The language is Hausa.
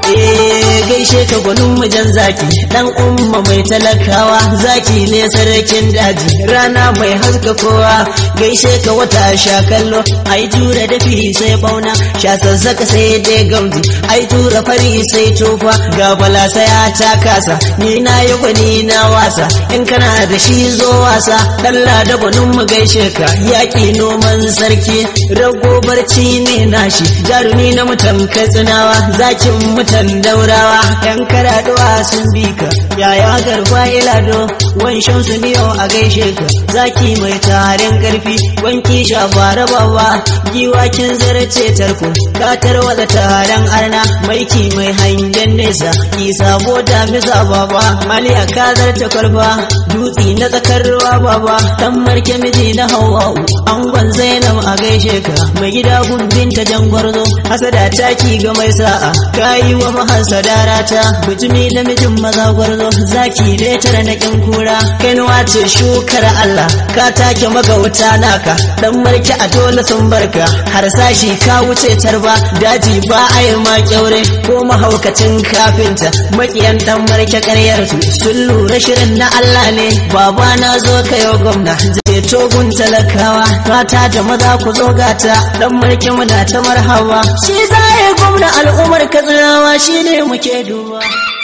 eh gaishe ka gwanin mujan zaki dan umma mai talakawa zaki ne sarkin daji rana mai haska kowa gaishe ka wata sha kallo ai tura dafi sai bauna sha sassaka sai dai gamji ai tura fari sai tofa ga bala sai ta kasa ni na yi gwani na wasa in kana da shi zo wasa dalla da gwanin mu gaishe ka yaƙi noman sarki rago barci ne nashi jarumi na mutan katsinawa zakin mutan daurawa yan karaduwa sun bi ka yaya garba ilado wanshan su niyo a gaishe ka zaki mai tarin karfi wanki shafara bawa giwakin zarce tarko ka tarwada taron arna maiki mai hangen nesa ki sabo da misa baba maliya ka zarta kwalba dutsi na tsakar ruwa baba dan marke miji na hawa'u angon zainab a gaishe ka mai gida gumbin ta jangwarzo hasada taki ga mai sa'a kayi wa mahasada rata bujumi namijin maza gwarzo zaki ne tara na kin kura kainuwa ce shukar Allah ka take magauta naka dan marke a dole sun barka har sashi ka wuce tarba daji ba a yi ma kyaure ko mahaukacin kafinta makiyan dan marke karyar su sun lura shirin na Allah ne baba na zo ka yau gwamna ceto gun talakawa mata da maza ku zo gata dan mulki muna ta marhaba shi zai gwamna al'ummar katsinawa shine muke duba